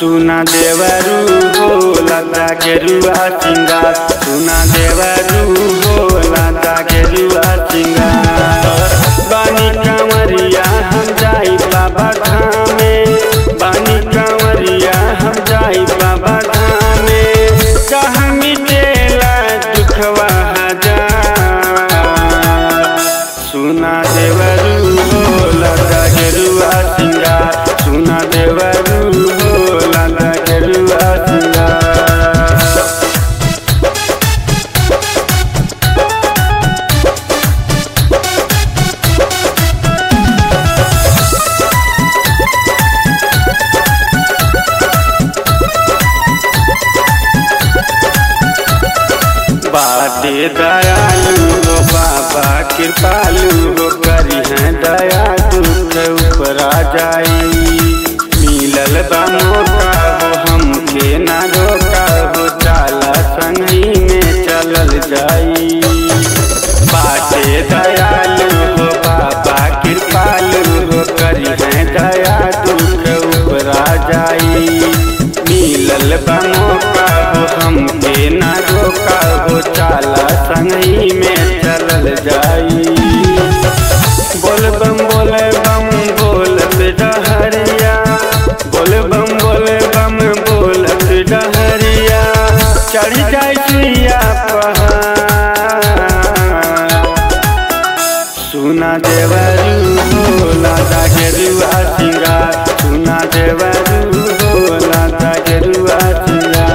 सुना देवरू हो लता के रुआ सिंगार सुना देवरू हो लता के रुआ सिंगार बानी कंवरिया हम जाई बाबा धामे बानी कंवरिया हम जाई बाबा धामे कहाँ मिटेला दुखवा हजार सुना देवरू हो लता के रुआ सिंगार सुना देवरू हो लता के रुआ सिंगार बाटे दयालु हो बाबा कृपालु हो करी है दया दुख ऊपरा जाई मिलल बा मौका हो हमके ना रोका हो चाला संगी में चलल जाई बाटे दयालु हो बाबा कृपालु हो करी है दया दुख ऊपरा जाई मिलल बा मौका हो हमके ना रोका हो चाला संगई में चलल जाई बोल बम बोले बम बोलत डहरिया बोल बम बोले बम बोलत डहरिया चढ़ जाई सुइया पहाड़ सुना देवरू हो लाता के रुआ सिंगार सुना देवरू हो लाता के रुआ सिंगार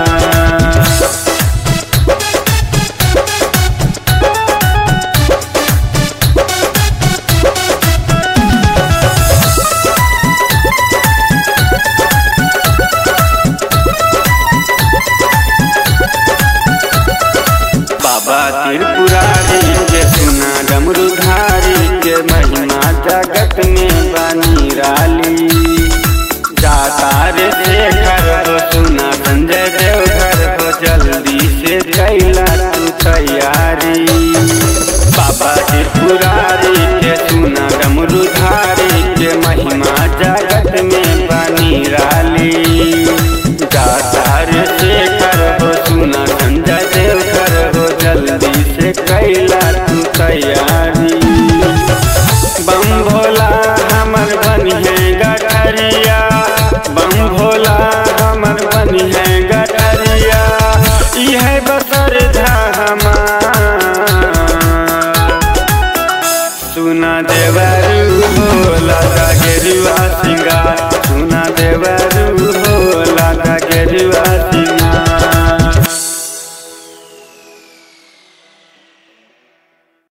बाबा त्रिपुरारी के सुना डमरूधारी के महिमा जगत में बनी राली